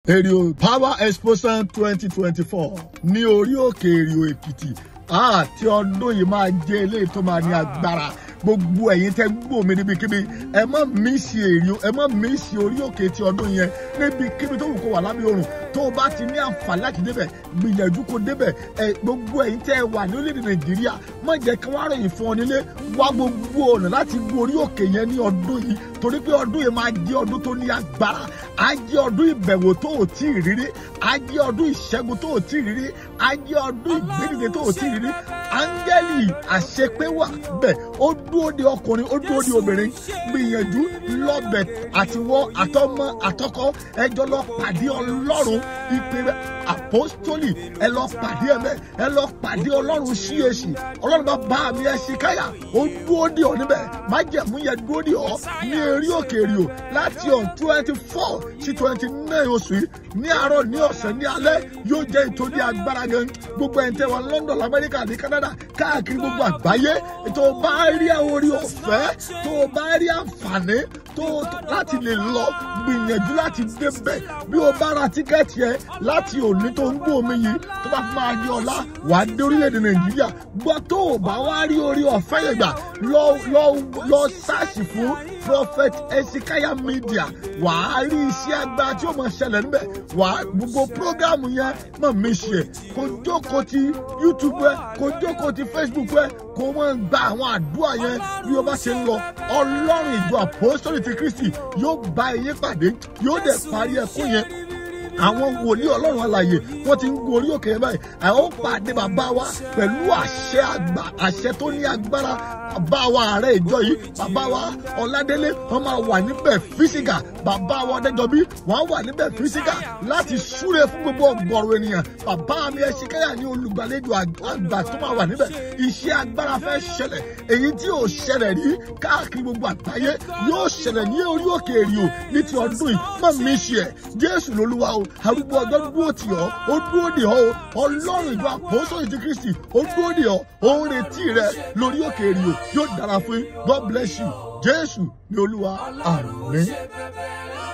èrìò power explosion twenty twenty four ní orí òkè èrìò èkìtì àti ọdún yìí máa jẹ́ eléyìí tó máa ní agbára gbogbo ẹ̀yin tẹ́ gbọ́ mi níbikíbi ẹ má mísì èrìò ẹ má mísì orí òkè ti ọdún yẹn níbikíbi tó wù kó wà lábẹ́ òrùn tó o bá ti ní àǹfààní láti débẹ̀ gbìyànjú kó débẹ̀ ẹ gbogbo ẹ̀yin tẹ́ wà ní orílẹ̀-èdè nàìjíríà má jẹ́ kí wọ́n á ròyìn fún ọ nílé wá gbogbo ọ̀nà láti gbọ́ orí òkè yẹn ní ọdún yìí torí pé ọdún yìí máa jẹ́ ọdún tó ní agbára á jẹ́ ọdún ìbẹ̀wò tó ò tí ì rírí á jẹ́ ọdún ìṣẹ́gun tó ò tí ì rírí á jẹ́ ọdún ìgbédìde tó ò tí ì rírí áńgẹ́lì àṣepé wà bẹ́ẹ̀ ó dúró de ọkùnrin ó dúró de obìnrin gbìyànjú lọ́bẹ̀ àtiwọ́ àtọmọ àtọkọ ẹjọ́ lọ pàdé ọlọ́run ìpè àpọ́stólì ẹ lọ pàdé ẹ̀mẹ́ ẹ lọ pàdé ọlọ́run ṣíyèsí ọlọ́run bá bá mi ẹ ṣe káyà ó dúró de ọ níbẹ̀ májẹ̀mú yẹn dúró de ọ ní eré òkèèrè o láti on twenty four sí twenty nine oṣù yìí ní àárọ̀ ní ọ̀sẹ̀ ní alẹ́ yóò jẹ́ ìtòdí agbára gan gbogbo ẹ̀ ń tẹ́ wa London lamẹ́ríkà ní Canada káàkiri gbogbo àgbáyé tó o bá rí orí ọ̀fẹ́ tó o bá rí àǹfààní tó láti lè lọ gbìyànjú láti débẹ̀ bí o bá ra tíkẹ́ẹ̀tì ẹ láti òní tó ń gbọ́ omi yìí tó bá fi máa di ọ̀la wà á dé orílẹ̀-èdè Nàìjíríà gbọ́ tó o bá wá rí orí ọ̀fẹ́ yẹn gbà lọ lọ lọ sáàsì fún prophet esikaya media wà á rí iṣẹ́ agbára tí ó máa ṣẹlẹ̀ níbẹ̀ wà á gbogbo prógámù yẹn mọ̀ mí ṣe kó jókòó ti YouTube ẹ kó jókòó ti Facebook ẹ kó wọ́n gba àwọn àdúrà yẹn bí o bá ṣe ń lọ ọlọ́run ìjọ àpòsítọ́lì ti Kristi yóò bá ẹ̀yin pàdé yóò dẹ̀ parí ẹkún yẹn àwọn wòlíì ọlọ́run alàyè wọ́n ti ń gun orí òkè yẹn báyìí àwọn ó pàdé bàbá wa pẹ̀lú àṣẹ àgbà àṣẹ tó ní agbára bàbá wa ààrẹ ìjọ yìí bàbá wa ọládélé wọ́n máa wà níbẹ̀ físíkà bàbá wa ọdẹjọbí wọ́n wà níbẹ̀ físíkà láti súre fún gbogbo ọgọ́rùn ènìyàn bàbá mi ẹsìkáyà ní olùgbàlejò àgbà tó máa wà níbẹ̀ iṣẹ́ agbára fẹ́ ṣẹlẹ̀ èyí tí ò ṣẹlẹ̀ rí káàkiri gbogbo àgbáyé yóò ṣẹlẹ̀ ní orí òkè èrìò ní ti ọdún yìí má mi ṣe ẹ̀ jésù lolúwa o arúgbó ọjọ́ dúró tì ọ́ ó dúró dè ọ́ o ọlọ́run ìjọ àpòsóyè ti kristi ó dúró dè ọ́ ó ń retí rẹ lórí òkè èrìò yóò dára fún yín god bless you jésù ní olúwa àmín.